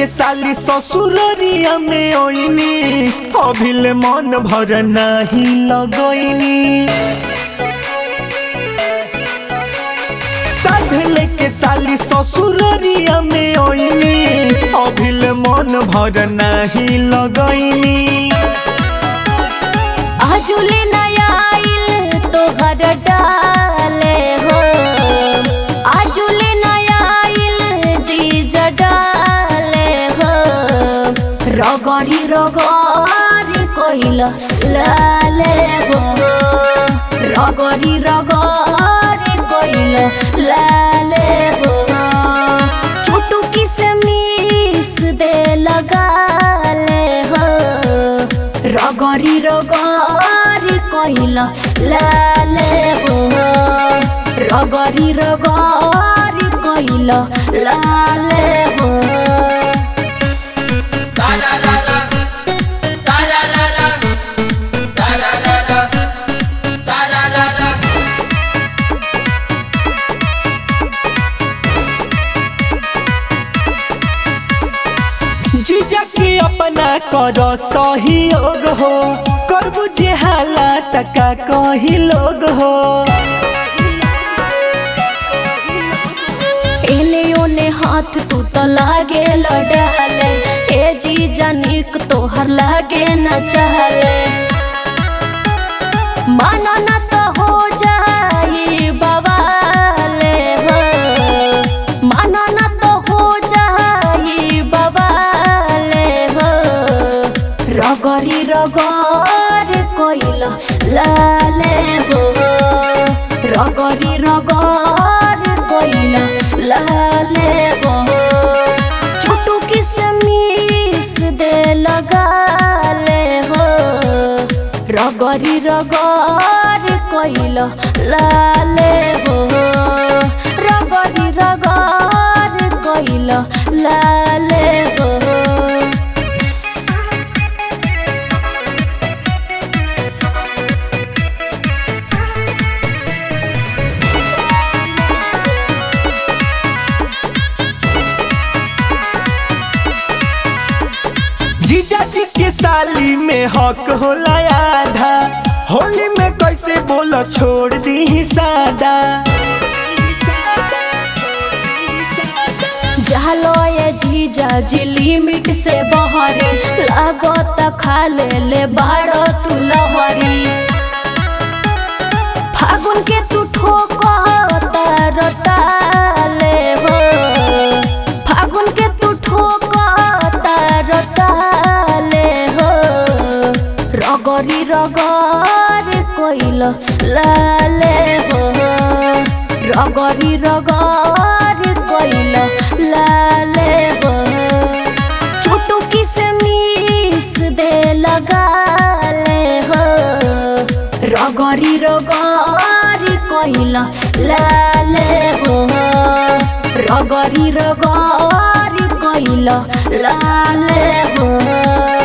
लेके साली ससुररिया में ओइनी अभिल मन भर नाही लगोइनी साध लेके साली ससुररिया में ओइनी अभिल मन भर नाही लगोइनी आजुले नया आइल तोहर डाले हो आजुले नया आइल जीज डाले हो रगड़ी रगड़ी कहिल लाले हो रगड़ी रगड़ी कहिल लाले हो छोटू किसमिस दे लगाले हो रगरी रगरी कहिल लाले हो रगरी रगरी कहिल लाले हो Sararara, sararara, sararara, sararara. जीजा के अपना कर सहयोग हो करबू जे हाला टका कही लोग हो एने ओने हाथ तू तो लागे लडाले ए जी जनिक तोहर लागे न चहले माना न तो हो जाई बवाले हो माना न तो हो जाई बवाले हो रगरी रगर कइल लाले हो रगरी रगर कइल लाले हो छोटू किसमिस दे लगाले हो रगरी रगर कइल लाले हो रगरी रगर कइल लाले हो जीजा जी के साली में हक होला आधा होली में कैसे बोलो छोड़ दी सादा जालो ये जीजा जी लिमिट से बहरी लागत खा ले ले बाड़ो तू लहरी फागुन के तू ठोकता रताले हो फागुन के तू ठोकता रताले हो रगरी रगर कइल लाले हो रगरी रगर कइल लाले हो छोटू किसमिस दे लगाले हो रगरी रगरी कइल लाले हो रगरी रगरी कइल लाले हो